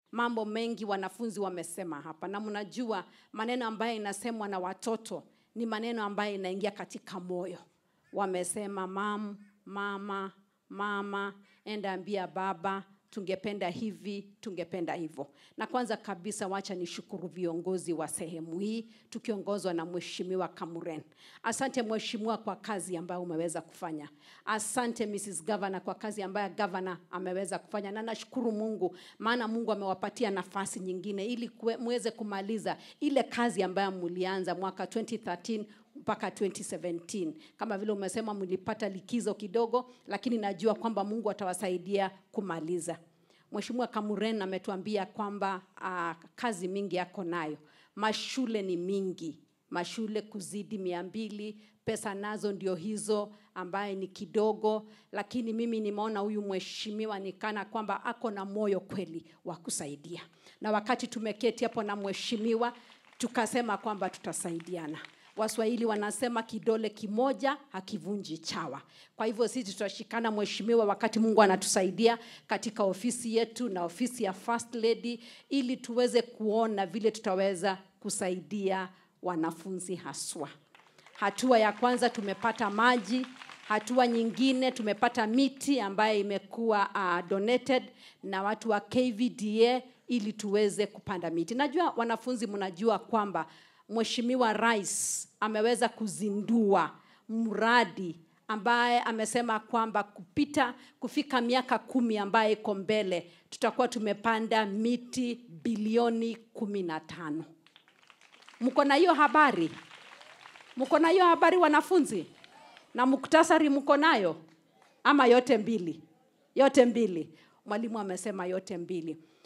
mambo mengi wanafunzi wamesema hapa na mnajua maneno ambayo inasemwa na watoto ni maneno ambayo inaingia katika moyo wamesema mam mama mama enda ambia baba tungependa hivi tungependa hivyo na kwanza kabisa wacha nishukuru viongozi wa sehemu hii tukiongozwa na mheshimiwa kamuren asante mheshimiwa kwa kazi ambayo umeweza kufanya asante mrs governor kwa kazi ambayo governor ameweza kufanya na nashukuru mungu maana mungu amewapatia nafasi nyingine ili kue- muweze kumaliza ile kazi ambayo mulianza mwaka 2013 mpaka 2017 kama vile umesema mlipata likizo kidogo lakini najua kwamba mungu atawasaidia kumaliza mweshimiwa kamuren ametuambia kwamba uh, kazi mingi yako nayo mashule ni mingi mashule kuzidi mia mbili pesa nazo ndio hizo ambaye ni kidogo lakini mimi nimeona huyu mheshimiwa nikana kwamba ako na moyo kweli wa kusaidia na wakati tumeketi hapo na mheshimiwa tukasema kwamba tutasaidiana waswahili wanasema kidole kimoja hakivunji chawa kwa hivyo sisi tutashikana mheshimiwa wakati mungu anatusaidia katika ofisi yetu na ofisi ya first lady ili tuweze kuona vile tutaweza kusaidia wanafunzi haswa hatua ya kwanza tumepata maji hatua nyingine tumepata miti ambayo imekuwa uh, donated na watu wa kvda ili tuweze kupanda miti najua wanafunzi mnajua kwamba mheshimiwa rais ameweza kuzindua mradi ambaye amesema kwamba kupita kufika miaka kumi ambaye iko mbele tutakuwa tumepanda miti bilioni kumi na tano mko na hiyo habari mko na hiyo habari wanafunzi na muktasari mko nayo ama yote mbili yote mbili mwalimu amesema yote mbili